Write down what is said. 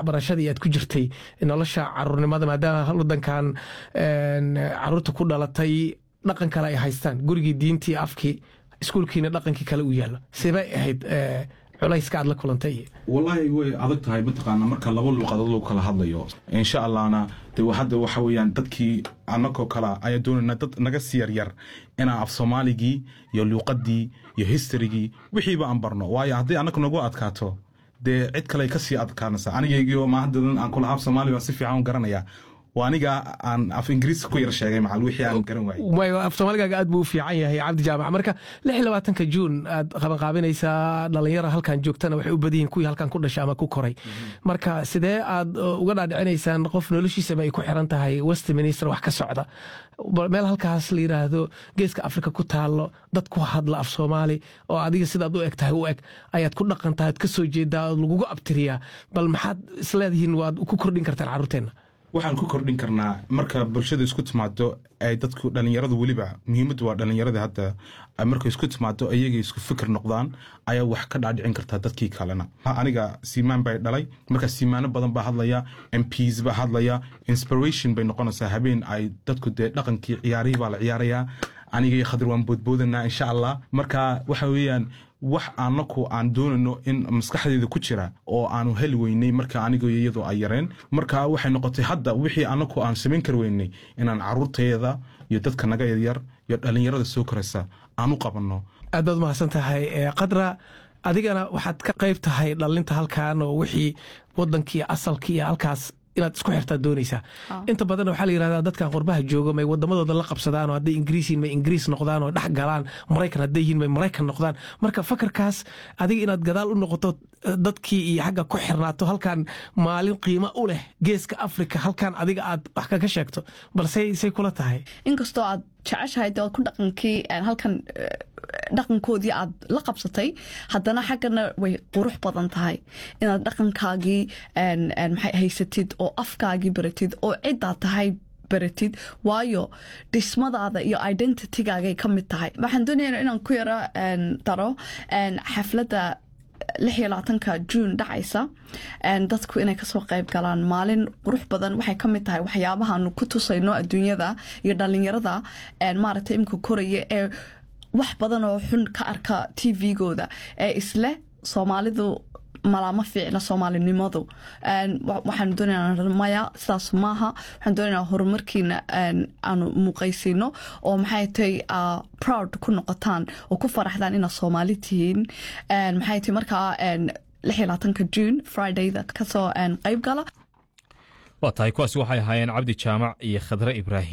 waxbarashadii aad ku jirtay nolosha caruurnimada maadaama wadankan caruurta ku dhalatay dhaqan kale ay haystaan gurigii diintii afkii iskuulkiina dhaqankii kale u yaalo sibay ahayd culayska aad la kulantay wallaahi way adag tahay mataqaana marka laba luuqadood lagu kala hadlayo insha allahna de hadda waxa weeyaan dadkii annagoo kale ayaa doonayna dad naga sii yaryar inaan af soomaaligii iyo luuqadii iyo historygii wixiiba aan barno waayo haddii annaga nagu adkaato dee cid kale ka sii adkaanaysa anigaygiio maahadadan aan kula af soomaali baan si fiican u garanaya waa aniga aan af ingiriiska ku yar sheegay macal wixii aan garan waayey af soomaaligaaga aad buu u fiican yahay cabdi jaamac marka lix iyo labaatanka juun aad qabanqaabinaysaa dhalinyara halkan joogtana waxay u badan yihin kuwii halkan ku dhashay ama ku koray marka sidee aad uga dhaadhicinaysaan qof noloshiisaba ay ku xiran tahay westminister wax ka socda meel halkaas la yidhaahdo geeska afrika ku taalo dad ku hadla af soomaali oo adiga sidaad u eg tahay u eg ayaad ku dhaqan tahay ad ka soo jeedaa ood lagugu abtiriyaa bal maxaad isleedihiin waad ku kordhin kartaan carruurteenna waxaan ku kordhin karnaa marka bulshada isku timaado ay dadku dhallinyaradu weliba muhiimaddu waa dhallinyarada hadda markay isku timaado ayagay isku fikir noqdaan ayaa wax ka dhaadhicin kartaa dadkii kalena aniga siimaan bay dhalay marka siimaano badan baa hadlaya mps baa hadlaya inspiration bay noqonaysaa habeen ay dadku dee dhaqankii ciyaarihii baa la ciyaarayaa aniga iyo khadir waan boodboodanaa insha allah marka waxa weeyaan wax anaku aan doonayno in maskaxdeeda ku jira oo aanu heli weynay marka anigo iyadoo ay yareen marka waxay noqotay hadda wixii anaku aan samayn kar weynay inaan caruurteeda iyo dadka naga yaryar iyo dhallinyarada soo koraysa aan u qabanno aad baad mahadsan tahay kadra adigana waxaad ka qayb tahay dhalinta halkan oo wixii wadankii asalkii iyo halkaas inaad isku xirtaa doonaysaa inta badan waxaa la yirahdaa dadkan qurbaha jooga may wadamadooda la qabsadaan oo hadday ingiriis yihin may ingiriis noqdaan oo dhex galaan maraykan hadday yihin may maraykan noqdaan marka fakarkaas adiga inaad gadaal u noqoto dadkii iyo xagga ku xirnaato halkan maalin qiimo u leh geeska afrika halkan adiga aad wax kaga sheegto balse say kula tahay inkastoo aad jeceshahay de ku dhaqankii halkan dhaqankoodii aad la qabsatay haddana xaggana way qurux badan tahay inaad dhaqankaagii maxay haysatid oo afkaagii baratid oo ciddaad tahay baratid waayo dhismadaada iyo identitygaagay ka mid tahay waxaan doonaya inaan ku yaro daro xafladda lix iyo labaatanka juun dhacaysa dadku inay kasoo qayb galaan maalin qurux badan waxay ka mid tahay waxyaabahaanu ku tusayno adduunyada iyo dhalinyarada maaragtay imika koraya ee wax badan oo xun ka arka t v-gooda ee isleh soomaalidu malaama fiicna soomaalinimadu waxaanu doonayna maya sidaas maaha waxaan doonaynaa horumarkiina aanu muuqaysiino oo maxay tahay proud ku noqotaan oo ku faraxdaan inaad soomaali tihiin maxay tahay markaa lix iyo labaatanka june fridayda kasoo qayb gala waa tahay kuwaasi waxay ahaayeen cabdi jaamac iyo khadre ibraahim